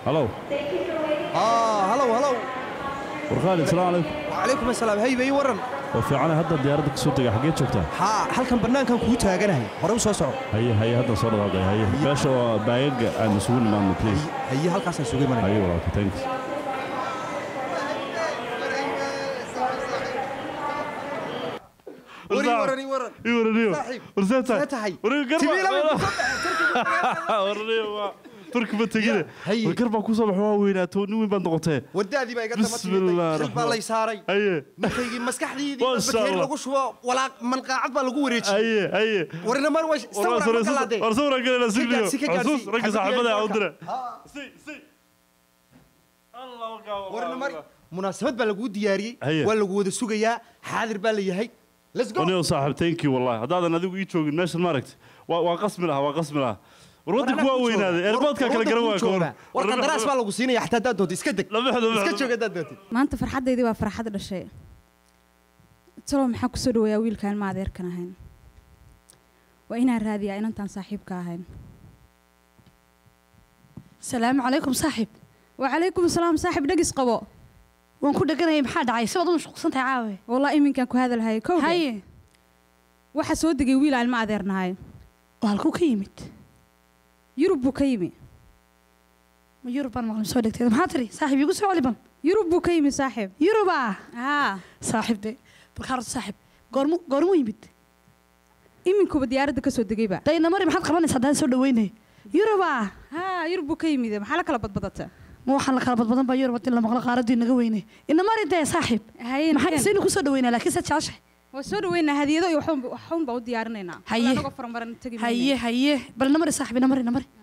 halow aa halow halow war khaalid salaamu calaykum wacalaykum asalaam hey bay waran oo fiicane hadda diyaaradda ka soo dega xaggee joogtaa haa halkan bannaankan kuu taaganahay hore u soo soco haye haye hadda soo dhaqaaqay haye meesha oo baagaga aan isugu nimaadno please haye halkaasaan suga imanaya haye walaalka thanks wari waran i waran ii waraniyo Saaxiib, warseetahay see tahay waraniyo garba Tibiila bay ku soo baxeen, waraniyo waa turki ma tegine haye. war garbaa ku soo bax waa weynaato nin weyn baad noqotee wadaadii baa iga daba Bismillah timid xil baa lay saaray haye markaygii maskaxdiidii Masha bakeeri Allah. lagu shubo walaaq manqaacad baa lagu wareejiyey haye haye warina mar waa sawra ma kalaadee war sawra galena sigliyo gaarsi, ka gaarsi. xusuus ragga Xabad saaxiibada yahay u marka. dira si si allah warina mar munaasabad baa laguu diyaariyey Haye. waa lagu wada sugayaa xaadir baa la yahay let's go anigo saaxiib thank you wallahi haddaadan adigu ii joogin meeshan maaragta waa waa qasmi lahaa waa qasmi lahaa war waddanku waa weynaaday eerboodka kala garan waa koor war qandaraas baa lagu siinaya xataa haddaad doonto iska deg lama xdo iska joog haddaad doontid maanta farxaddaydii waa farxad dhashay talow maxaa ku soo dhaweeyaa wiilkaan ma adeerkan ahayn waa inaan raadiyaa inantaan saaxiibka ahayn salaamu calaykum saaxiib wacalaykum asalaam saaxiib dhegis qabo waan ku dheganayay maxaa dhacay si waad u mashquulsan tahay caawe wallah iminkaan ku hadalhayay kow haye waxaa soo degay wiil aan ma adeernahay oo halkuu ka yimid yurub buu ka yimi ma yurub baan maqlin soo dhegteed maxaa tiri saaxiib iigu soo celiban yurub buu ka yimi saaxiib yuruba haa saaxiib de balkaa horta saaxiib goormu goormuu yimid iminkuba diyaaradda ka soo degayba dayna mari maxaad qabanaysaa haddaan soo dhaweynay yuruba haa yurub buu ka yimid maxaa la kala badbadata ma waxaan la kala badbadan baa yurub hadii la maqlo qaaradii naga weynay ina mari dee saaxiib haye maxaa saynu ku soo dhaweynaa laakiin saad jeceshahay waa soo dhaweynaa hadiyado iyo waxuun waxuun baa u diyaarinaynaa Haye. anagoo faramaran tegi mayno. haye haye bal ina mari saaxiib ina mari ina mari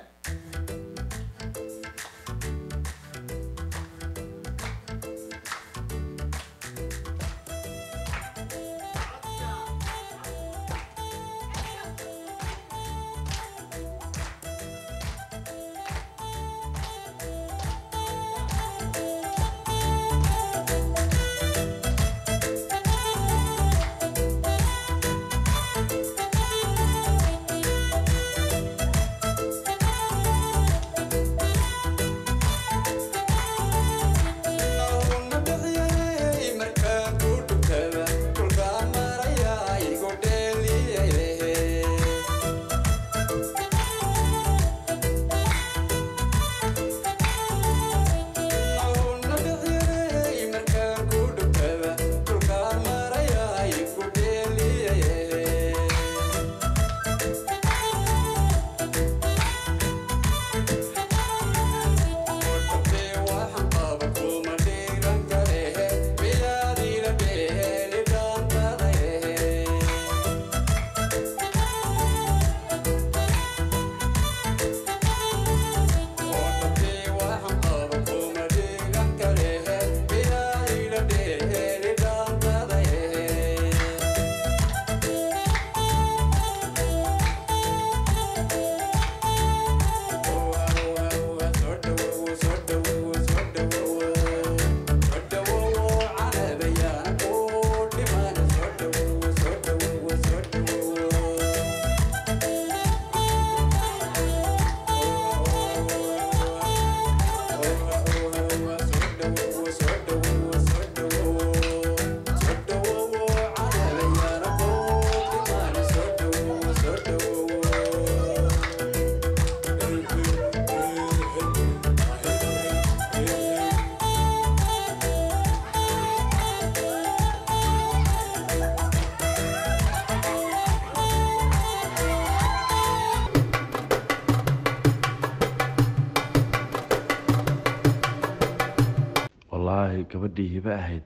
wallaahi gabadhii hibe ahayd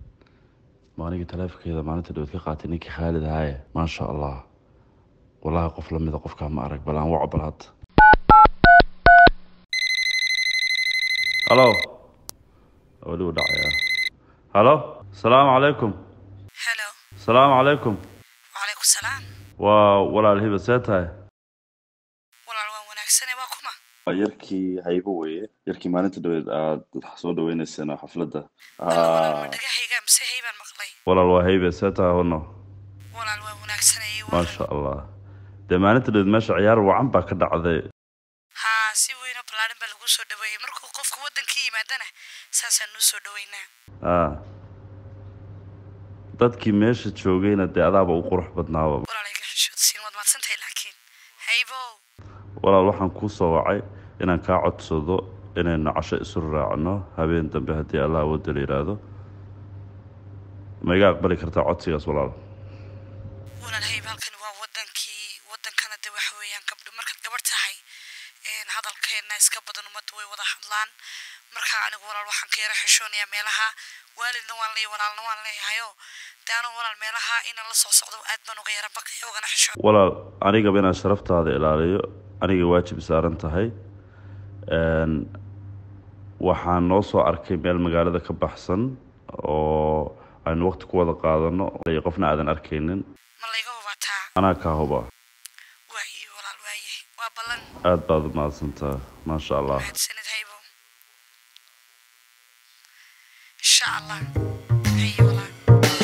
ma anigii taleefonkeeda maalinta dhowad ka qaatay ninkii khaalid ahaaye maasha allah wallaahi qof lamida qofkaa ma arag bal aan waco bal hadda halo weli u dhacaya halo salaamu calaykum helo salaamu calaykum wacalaykum salaam waa walaal hibe see tahay walaal waan wanaagsane waa kuma waa yarkii haybo weeye yarkii maalinta dhaweed aad soo dhaweynayseen xafladda walaal ma dhagahayga mise haybaan maqlay walaal waa haybe see tahay hono walaal waan wanaagsanayay maasha allah dee maalinta dhaweed meesha ciyaar wacan baa ka dhacday haa si weyno ballaadhan baa lagu soo dhaweeyey markuu qofka waddanka yimaadana saasaan nuu soo dhaweynaa ah dadkii meesha joogayna dee adaaba u qurux badnaaba walaalayga xishoodsiin waad mahadsantahay laakiin haybow walaal waxaan kuu soo wacay inaan kaa codsado inaynu casho isu raacno habeen dambe haddii allah awoodda la yidhaahdo ma iga aqbali kartaa codsigaas walaal walaal hayb halkani waa waddankii waddankana de waxa weeyaan gabdho markaad gabadh tahay een, hadalkeenna iska badan ummadda way wada hadlaan marka anigu walaal waxaan ka yara xishoonayaa meelaha waalidna waan leeyahay walaalna waan leeyahayo de anu walaal meelaha inaan la soo socdo aad baan uga yara baqaya ugana xishoon walaal anigaba inaan sharaftaada ilaaliyo anigay waajib saaran tahay Een, waxaan noo soo arkay meel magaalada ka baxsan oo aynu waqti ku wada qaadano iyo qofna aadan arkaynin ma layga hubataa anaa kaa huba waaye walaal waaye waa ballan aada baad u mahadsantaa maasha allah mahadsanid haybo insha allah haye walaal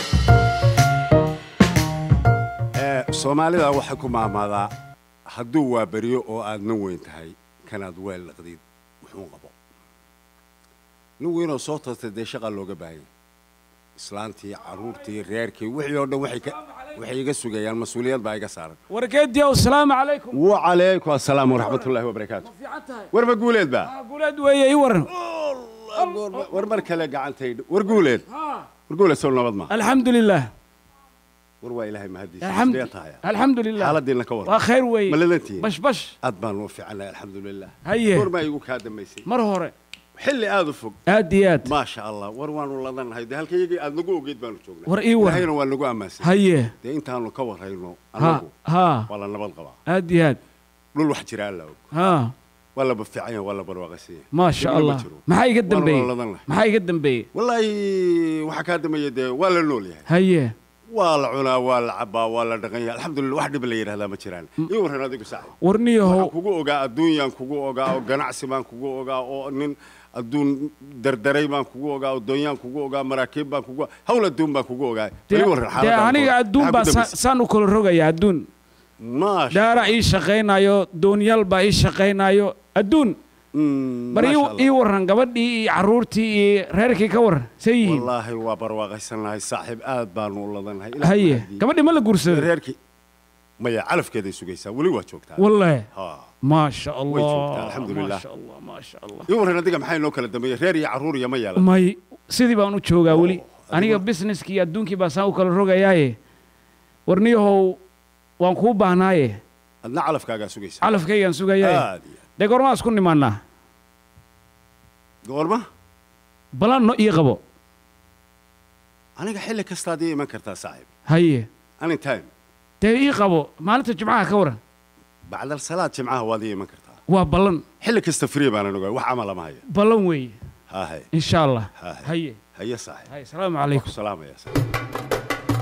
Ee, soomaalida waxay ku maamaadaa hadduu waa beryo oo aad nin weyn tahay kanaad weel dhaqdid muxuu qabo nin weynoo soo tartay dee shaqa looga baahanya islaantii carruurtii reerkii wixii oo dhan waxay ka- waxay iga sugayaan mas-uuliyad baa iga saaran wargeediyow salaamu calaykum wacalaykum assalaam waraxmatullaahi wabarakaatu fiican tahay warma guuleed baa guuleed weeye ii waran war mar kale gacantaydh war guuleed war guuleed sow nabad ma alxamdu lilah war waa ilaahay mahadiisa alxamdu sidee tahay alxamdu lilah xaaladiinna ka waa waran khayr weeye ma ladantihiin bash bash aad baan u fiicanahay alxamdulilah Haye. war maa igu kaa dambaysay mar hore xilli aad u fog aad iyo aad maasha allah war waanu ladannahay dee halkayagii aad nagu ogeyd baanu joognaa War ii war. ilaahayna waa nagu ammaansan haye dee intaanu ka warrayno ha anagu ha waa la nabad qabaa aad iyo aad dhul wax jira alla og ha waa la bafiican yahay waa la barwaaqaysan yahay maasha Dhibna ma allah jiro. maxaa iga Waana dambeeyey wada ladan lahay. maxaa iga dambeeyey wallaahi waxaa kaa dambeeya dee waa la nool yahay haye waa la cunaa waa la cabaa waa la dhaqan yahay alxamdulillah wax dhib la yidhahdaa ma jiraan ii warran adigu saaxib waxaan warniyahow kugu ogaa adduunyaan kugu ogaa oo ganacsi baan kugu ogaa oo nin adduun dardaray baan kugu ogaa oo doonyaan kugu ogaa maraakiib baan kugu hawl adduun baan kugu ogaa dee Ii warran dee xaaladaan aniga hore. adduun Maxaa baa ku sa- dambaysay? saan u kala rogaya adduun maasha daara ii shaqaynayo doonyaal baa ii shaqaynayo adduun Mm, bar ii- maasha Allah. ii waran gabadhii iyo carruurtii iyo reerkii ka waran say yihiin wallaahi waa barwaaqaysanahay saaxiib aad baanu u ladanahay Ilaah haye mahadiyo. gabadhii ma la guursaday reerkii maya calafkeeday sugaysaa weli waa joogtaa wallahi ha maasha Way joogtaa, allah alxamdulilah. maasha allah maasha allah ii warran adiga maxay noo kala dambeeyey reer iyo carruur iyo ma yeelan may sidii baan u joogaa weli adiguna- aniga businesskii iyo adduunkii baa saan u kala rogayaaye warniyahow waan kuu baahnaaye adna calafkaagaa sugaysaa calafkaygaan sugayaaye aad iyo dee goormaa isku nimaannaa goorma balan no ii qabo aniga xilli kastaad ii iman kartaa saaxiib haye anytime dee ii qabo maalinta jimcaha ka waran bacdal salaad jimcaha waad ii iman kartaa waa ballan xilli kasta free baanan ogaa wax camal ama haya ballan weeye haahay insha allah haahay haye haye saaxiib haye salaamu ku calaykum salaamaya saaxiib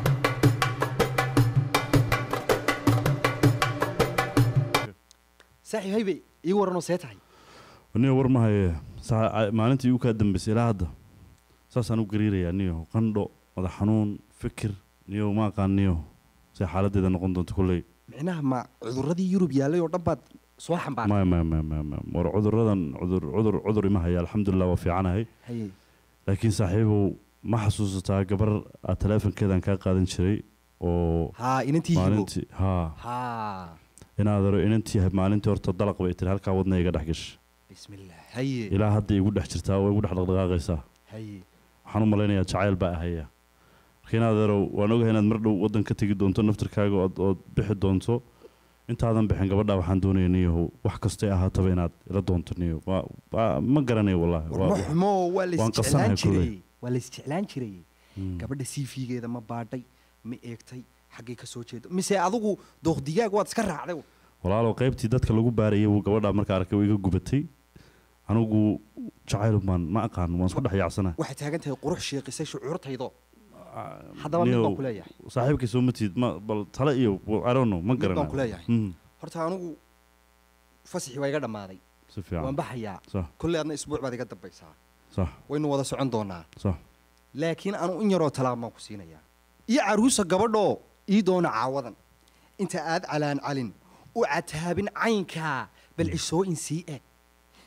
saaxiib haybe ii waranoo see tahay niyo war ma haye saa- maalintii igu kaa dambaysay ilaa hadda saasaan u gariirayaa niyo qandho madax xanuun fikir niyo ma aqaan niyo say xaaladeeda noqon doonto kolley micnaha ma cudurradii yurub yaallay oo dhan baad soo xambaartay maya maya maya maya maya war cuduradan cudur cudur cudur ima haya alxamdulilah waa fiicanahay haye laakiin saaxiibow ma xasuusataa gabar aad taleefonkeedan kaa qaadan jiray oo haa inantii hibo maalintii haa haa inaadaro inantii maalintii horta dalaq bay tiri halkaa wadna iga dhex gashay bismillah haye ilaa hadda igu dhex jirtaa oo igu dhex dhaqdhaqaaqaysaa haye waxaan u malaynayaa jacayl baa ahaya marka inaadeerow waan ogahay inaad mar dhow waddan ka tegi doonto naftirkaaga ood ood bixi doonto intaadan bixin gabadhaa waxaan doonaya niyahow wax kastay ahaataba inaad ila doonto niyo waa waa- ma garanayo wallahi war ma waa- xumo waa la waan isjeclaan qabsanahay jiray kulley. waa la isjeclaan jiray Mm. gabadha siifigeeda ma baadhay ma eegtay xaggay ka soo jeedo mise adigu dooqdigaag waad iska raacday walaalow qaybtii dadka lagu baarayay wuu gabadhaa marka arkay way iga gubatay anigu jacayl baan ma aqaan waan isku dhex yaacsana waxay taagan tahay qurux sheeqisay shucuurtaydo haddaba mid baan ku leeyahay saaxiibkay soo matid ma bal tale iyo I don't know ma Mid baan garanayo ku leeyahay. Mm, horta anigu fasaxii waa iga dhammaaday si waan fiican baxayaa sax kolley adna isbuuc baad iga dambaysaa sax waynu wada socon doonaa sax laakiin anu in yaroo talaab baan ku siinayaa iyo caruusa gabadhoo ii doona caawadan inta aad calaan calin u cataabin caynkaa bal cisooyin sii eg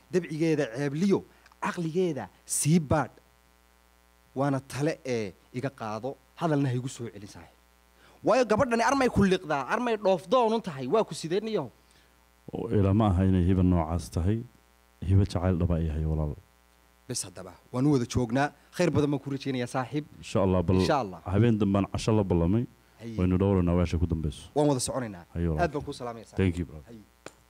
dabcigeeda ceebliyo caqligeeda sii baadh waana tale ee iga qaado hadalna ha igu soo celin saaxiib waayo gabadhani armay ku liqdaa armay dhoofdoonun tahay waa ku sideenniyaho oo ilama aha inay hiba noocaas tahay hiba jacayl dhaba ay yahay walaal bes haddaba waan u wada joognaa khayr badan baan ku rajaynayaa saaxiib insha allah bal insha allah habeen dambaan casho la ballamay Haye. waynu dhowranaa weesha ku dambeyso waan wada soconaynaa Haye walaal. aad baan kuu salaamaya saaxiib. thank you brother. Haye.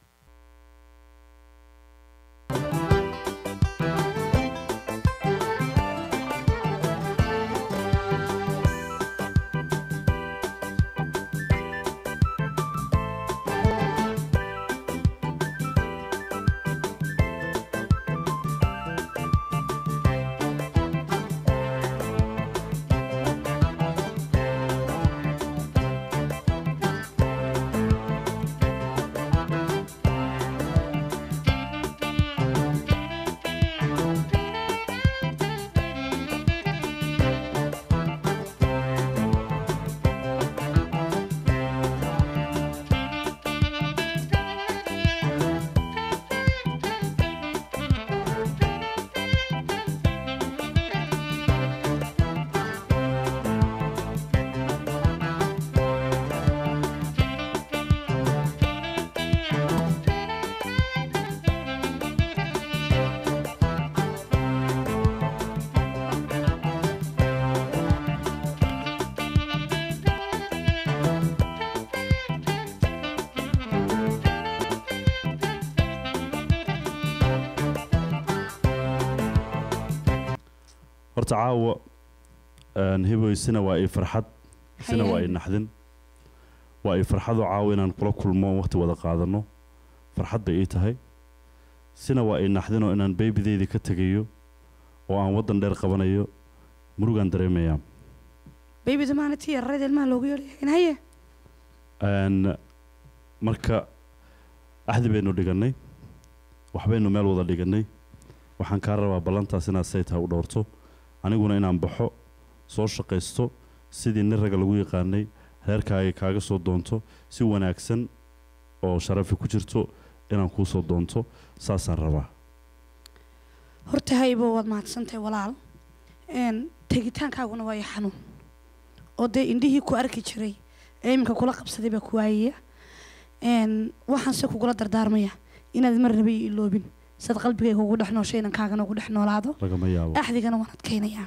horta caawa een, hiboy sina waa ii farxad sina waa ii naxdin waa ii farxadoo caawa inaan kula kulmo waqti wada qaadano farxad bay ii tahay sina waa ii naxdinoo inaan beebideydii ka tegayo oo aan waddan dheer qabanayo murugaan dareemayaa baybida maalintii yararada ilmaha loogu yeedhayayn haye Een, marka axdi baynu dhigannay waxbaynu meel wada dhigannay waxaan kaa rabaa ballantaas inaad say tahay u dhowrto aniguna inaan baxo soo shaqaysto sidii nin ragga lagu yaqaanay reerkaaga kaaga soo doonto si wanaagsan oo sharafi ku jirto inaan kuu soo doonto saasaan rabaa horta haybo waad mahadsantahay walaal een tegitaankaaguna waa i xanuun oo dee indhihii ku arki jiray ee iminka kula qabsaday baa ku waayaya een waxaanse kugula dardaarmaya inaad mar naba ii iloobin sad qalbigayga ugu dhex nooshay inan kaagana ugu dhex noolaado lagama yaabo axdigana waan adkaynayaa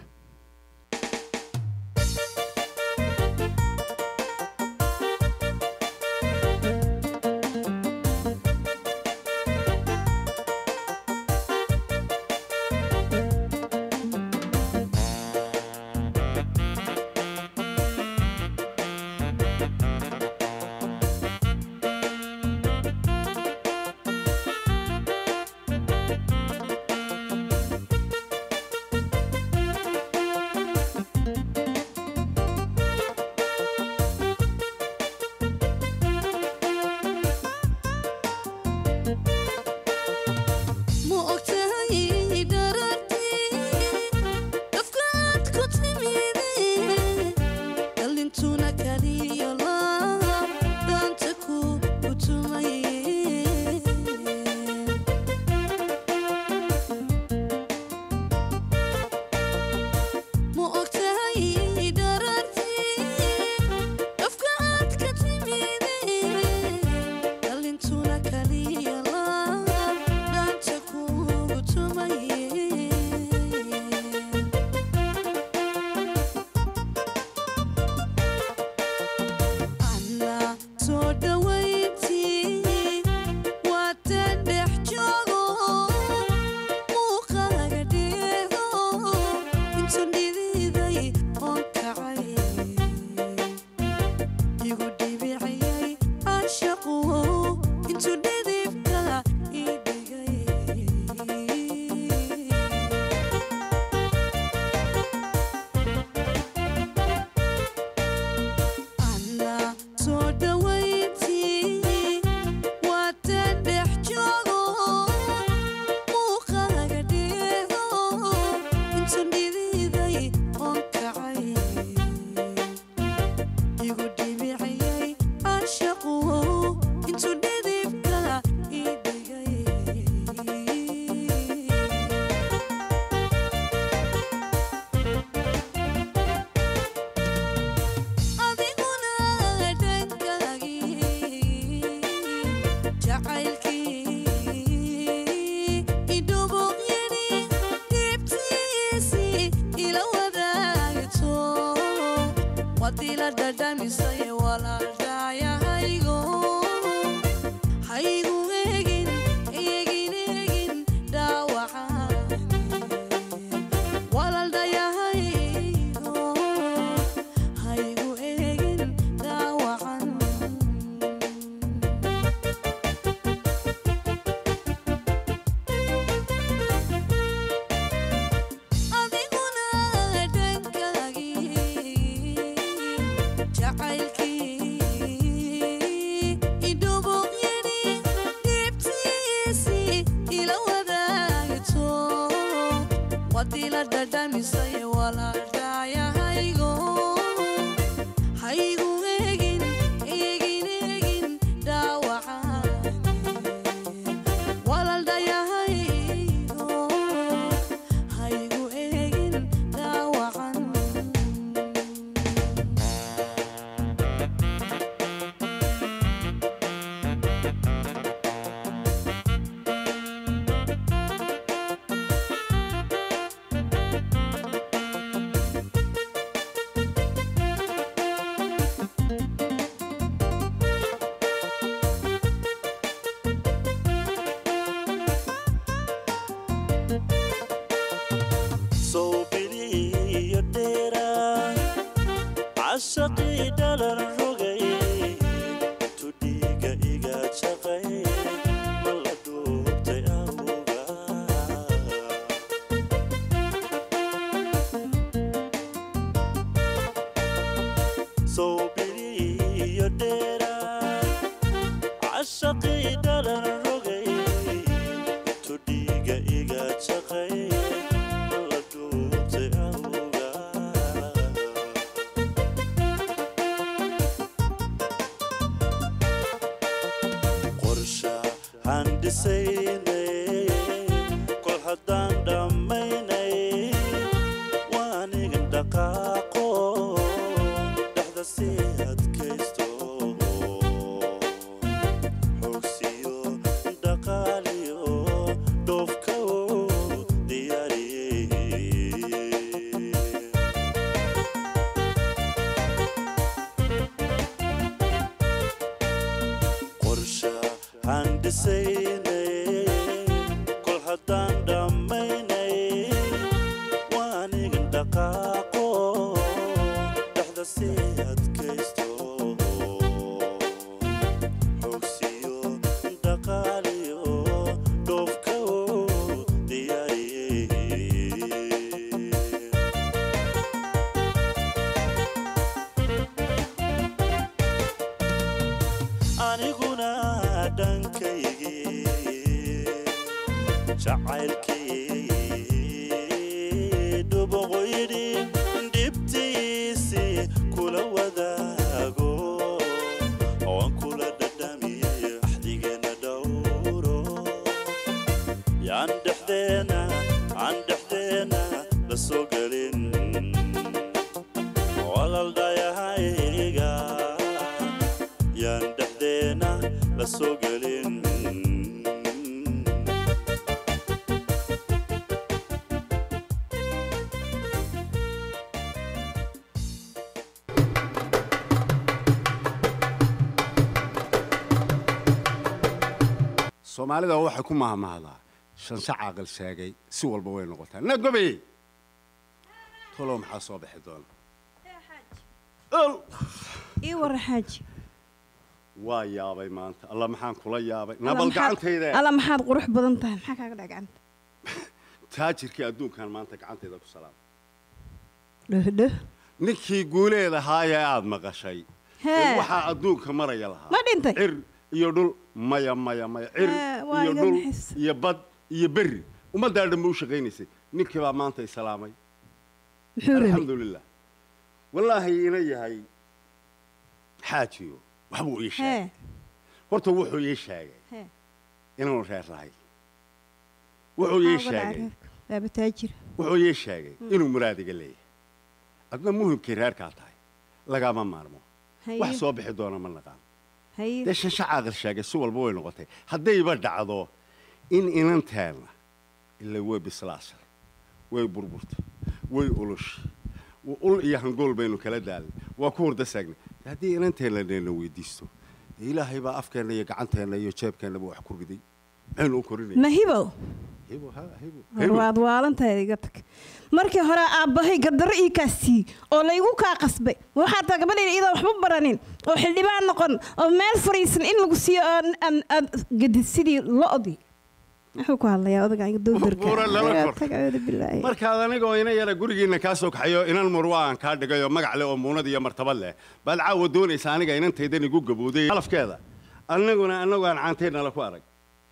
Thank wadii la dhadhamisay walaaldhaayahaygo haygu eegin eegin eegin dhaawacaan walaaldhayahaygo haygu eegin dhaawacan adiguna dhankaagii jacaylkii idhubuqyani dhibtiisii ila wadaagto wadii la dhadhamisay walaaldhaayahaygo haygu eegin eegin eegin dhaawacaan walaaldhayahaygo haygu eegin dhaawacan sowbiliyo dheera cashaqii dhalan rogay tudhiiga iga jaqay ma la dhuubtay awga sowbiliyo dheera cashaqii dhalan rogay tudhiiga iga jaqay ma la dhuubtay awga qorsha handhisaynay kol haddaan dhammaynay waanigan dhaqaaqo dhexda sii adkaysto xoogsiyo dhaqaaliyo dhoofka diyaariyey qorsha handhisaynay kol haddaan dhammaynay waanigan dhaqaaqo dhexda sii adkaysto xoogsiyo dhaqaaliyo dhoofka diyaariyey aniguna dhankaygii jacaylkii dhuboqoyidhi dhibtiisii kula wadaago oan kula dhadhamiyey axdigeenna dhowro yaan dhexdeena aan dhexdeena la soo gelin walaldhayahayga yaan dhexdeena la soo gelin soomaalida waxay ku mahmahdaa shansha caaqil sheegay si walba way noqotaa nagobe tolow maxaa soo bixi doona ol ii warra xaaji waa yaabay maanta alla maxaan kula yaabay nabal gacantayda alla maxaad qurux badan tahay maxaa kaaga dhaca gacanta taajirkii adduunkan maanta gacantayda ku salaam dhohdhoh ninkii guuleed ahaayee aad maqashay Hee. waxaa adduunka maraya lahaa ma dhintay cir iyo dhul maya maya maya cir Hee, waa iyo iga dhul naxis. iyo bad iyo berri ummaddaa dhan ba u shaqaynaysay ninkii baa maanta islaamay muxuu rabay alxamdulilah wallaahi ina yahay xaajiyo waxbuu ii sheegay hee horta wuxuu ii sheegay hee inaanu reer lahayn wuxuu ii Maxaa uga dhacay sheegay reerka? waaba taajir wuxuu ii sheegay inuu muraadiga leeyahay adna muhimkii reerkaa tahay lagama maarmo haye wax soo bixi doona ma naqaan haye dee shansha caaqil sheegay si walba way noqotay haddayba dhacdo in inanteenna ila way bislaashay way burburtay way ulushi ul iyo hangool baynu kala daalnay waa ku hurda saagnay haddii inanteena neena weydiisto dee ilaahay baa afkeenna iyo gacanteenna iyo jeebkeennaba wax ku riday maxaynu u korinaya ma hibow hibo ha hibo war hibo waad waalantahay iga tag markii hore aabbahay gardarro ii kaa siiyey oo laygu kaa qasbay waxaa taa gabadhayda iyadoo waxba baranin oo xildhibaan noqon oo meel fariisan in lagu siiyo oo aan aad gadid sidii lo-di muxuu ku hadlayaa odagan dowdarka Buura lala Iga kor. tag, acuudu billaahi. markaad anigoo ina yara gurigiinna kaa soo kaxayo inan murwa aan kaa dhigayo magac leh oo muunad iyo martabad leh baad caawa doonaysa aniga inantaydan igu gabowday alafkeeda annaguna annagu aan caanteennala ku arag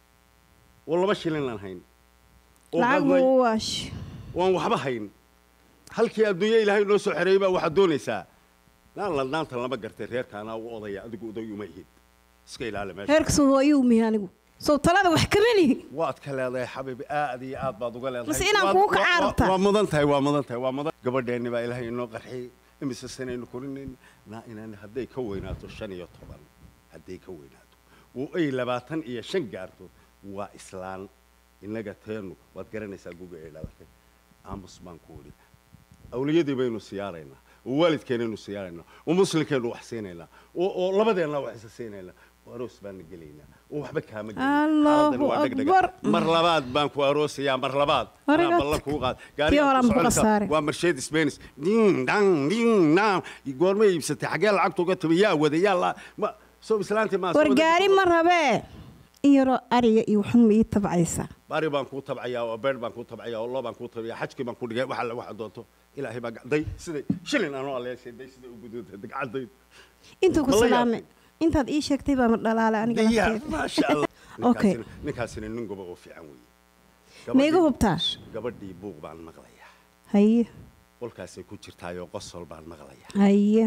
oo laba shilin aan hayn oo lacag badnay buu u waash waan waxba hayn halkii adduunyo ilaahay noo soo xereeyey baa waxaad doonaysaa naan ladnaanta lama gartay reerka anaa u odaya adigu oday uma ihid iska ilaali meesha reerkasu hooyuu mihi anigu sow talada wax kama lihi waad ka leedahay xabiibi aad iyo aad baad uga leedahay Mase inaan Waad- kugu wa- wa- kacaarabtaa? waa mudan tahay waa mudan tahay waa mudan gabadheenni baa ilaahay inoo qarxiyey imise sanaynu korinayn naa inaan hadday ka weynaato shan iyo toban hadday ka weynaato oo ay labaatan iyo shan gaarto waa islaan innaga teennu waad garanaysaa guga ay dhalatay aamus baan ku weli awliyadii baynu siyaaraynaa oo waalidkeennaynu siyaaraynaa oo muslimkeennu wax siinaynaa oo oo labadeenna wax isa siinaynaa oo aroos baana gelaynaa oo waxba kaama gelin Allahu Xaaladdan waa dhegdhega. Akbar. mar labaad baan ku aroosayaa mar labaad Hore anaa gat. ballan kuu qaad Tii gaarigaan horaan ku ku soconaysaa. khasaare. waa mercedes benz ding dang ding dang goorma iibsatay xaggee lacagta uga timi yaa wada yaa la ma soo islaantii maa war gaari ma rabee in yaroo ariga iyo waxun ma ii tabcaysaa bari baan kuu tabcayaa oo beer baan kuu tabcayaa oo loo baan kuu tabcayaa xajkii baan ku dhigay waxa la waxa doonto ilaahay baa gacday siday shilin anoo aleeshay day siday u guduntay dagcaday intuu ku Ma la salaame yaabtay? intaad ii sheegtay baa ma dhalaale aniga diyaar lafteeda. maasha allah Okay. Ninkaasina- ninkaasina nin goba oo fiican weeye ma iga Gabadhii- hubtaa gabadhii buuq baan maqlayaa haye qolkaasay ku jirtaayoo qosol baan maqlayaa haye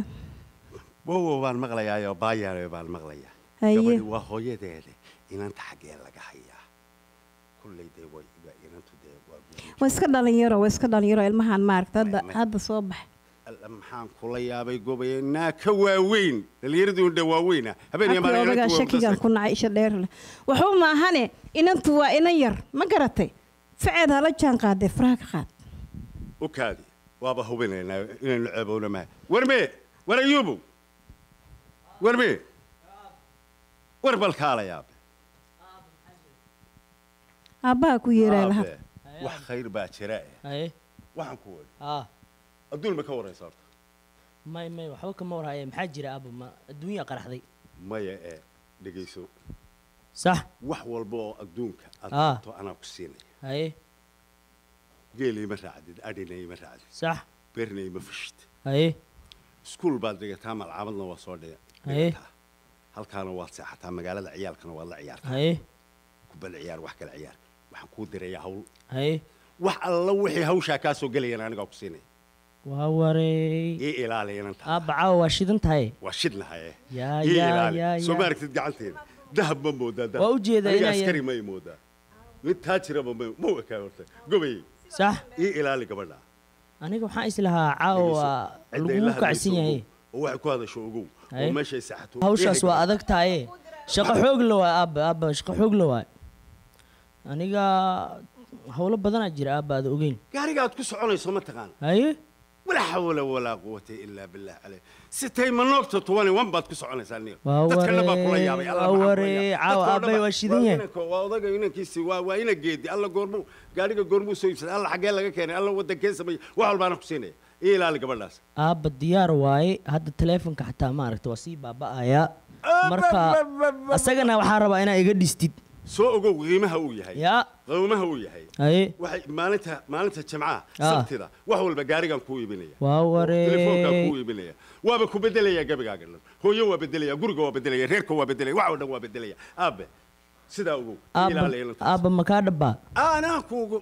wowow baan maqlayaayoo baayaane baan maqlayaa Haye. gabadhi waa hooyadeeda inanta xaggee laga hayaa kulley dee way waa inantu dee waa guduud. waa iska dhalinyaro waa iska dhalinyaro ilmahan maaragta hadda Ma- ma- hadda soo bax alla maxaan kula yaabay gobaye naa ka waaweyn dhallinyaradii undhe waaweyna habeen iyo Habkii maalin odagaa inantu waa shakigan mudasay. ku nacay isha dheer leh waxba maahane inantu waa inan yar ma garatay faceed hala jaan qaadee faraha ka qaad u kaadi waaba hubinaynaa inaynu ceebowna maha warme war ayuubow warme war bal kaala yaabe aabbaha ku yeeraa laha Aabe, wax khayr baa jira eh haye waxaan ku wari aa adduun ma ka waraysa horta may may waxba kama warhaye maxaa jira aabo ma adduunya qaraxday maya ee dhegayso sax wax walba oo adduunka aad Ah. qabto anaa ku siinaya haye geelii ma raacdid adhina ima raacdid sax beerna ima fashid haye iskuul baad dhigataa malcaamadna waa soo dhiga Haye. dhigataa halkaana waad seexataa magaalada ciyaalkana waad la ciyaartaa haye kubadda ciyaar wax kale ciyaar waxaan kuu dirayaa hawl haye wax alla wixii hawshaa kaa soo gelayana anigaa ku siinaya waa wareey ii ilaali inanta aabba caawa waa shidan tahay waa shidnahaye yaa ii yaa ilaali yaa soo ma yaa aragtid gacanteeda dahab ma moodaa dahab Waa u jeedaa Aniga inay- askari may moodaa mid taajiraba ma ma ekaa horta gobayey sax ii ilaali gabadha aniga waxaan islahaa caawa waa Cidda lagu ilaha kacsan hayso yahay ogow, oo waxay ku hadasho ogow oo Haye. meeshay saxato hawshaas ehelka- waa adag tahaye shaqo xoog la waay aabba aabba shaqo xoog la waay aniga howlo badanaa jira aabba aada ogeyn gaariga aad ku soconayso ma taqaan haye walaa xawla walaa quwata ilaa billah caleyh sitay manoogta tuwani wan baad ku soconaysaa niyo Waa dadkana baa kula waree, yaabay alla waa maxaa kula waree, yaabay? caawa Dadka oo aabbay dhan waa baa- shidan waa yahay. inanka- waa odaga inankiisi waa waa ina geedi alla goormuu gaariga goormuu soo iibsaday alla xaggee laga keenay alla wadankee sameeyey wax walbaana ku siinaya ii ilaali gabadhaas aabba diyaar waaye hadda taleefonka xataa maaragta waa sii baaba'ayaa marka asagana waxaa rabaa inaa iga dhistid soo ogow qiimaha uu yahay yaa qiimaha uu yahay haye waxay maalinta maalinta jimcaha Ah. sabtida wax walba gaarigan kuu iibinaya waa telefoonkaa kuu waree iibinaya waaba ku bedelaya gabigaaga dhan hooyo waa bedelaya guriga waa bedelaya reerka waa bedelaya wax oo dhan waa bedelaya aabe sidaa ogow aabba ilaali inantaas. aabba makaa dhabbaa anaa kuugu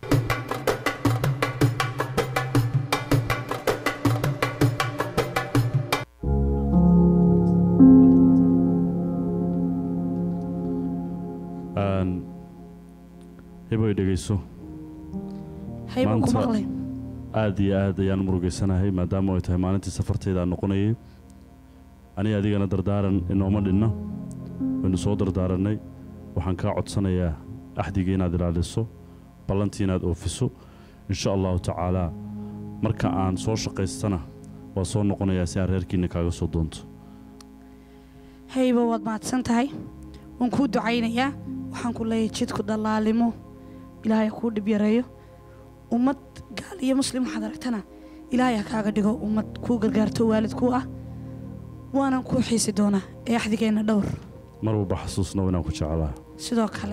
Een, hiboy dhegayso hayban ku Maanta- maqlay aad iyo aad ayaan murugaysanahay maadaama ay tahay maalintii safartayda aan noqonayay aniga adigana dardaaran inooma dhinna waynu soo dardaaranay waxaan kaa codsanayaa axdigii inaad ilaaliso ballantii inaad oofiso insha allahu tacaalaa marka aan soo shaqaystana waa soo noqonayaa si aan reerkiina kaaga soo doonto hayba waad mahadsan tahay waan kuu ducaynayaa waxaan ku leeyahay jidku dallaalimo ilaahay ha kuu dhib yareeyo ummad gaal iyo muslim waxaad aragtana ilaahay ha kaaga dhigo ummad kuu gargaarto waalid kuu ah waanan kuu xiisi doonaa ee axdigeenna dhowr mar walba xasuusnow inaan ku jeclaa sidoo kale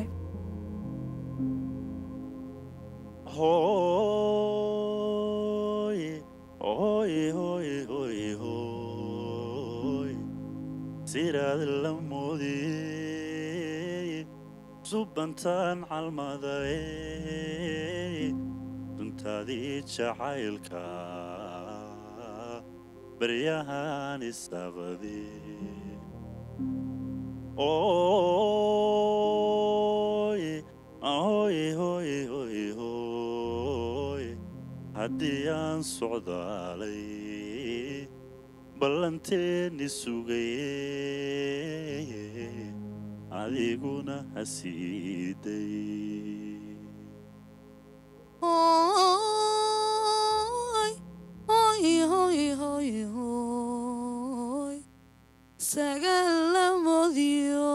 Hoy, hoy, hoy, hoy, hoy. Siraad la moodiyey, subantaan calmaday, duntaadii jacaylka, baryahan isaqday. Oy, oy, oy, oy, oy. haddii aan socdaalay ballanteeni sugayey adiguna hasiiday Hoy, hoy, hoy, hoy, hoy. Sagal la modiyo.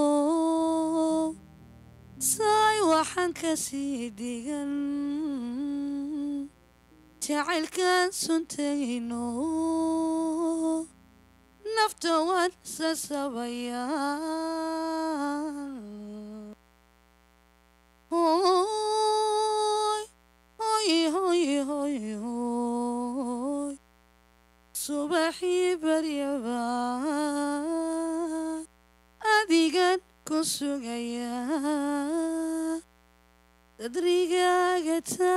Saay waxaan ka sii dhigan. Jacaylkaan suntayno. Nafta waan sasabayaa. Hoy, hoy, hoy, hoy, hoy. Subaxii baryaba adigan ku sugaya dadrigaaga taa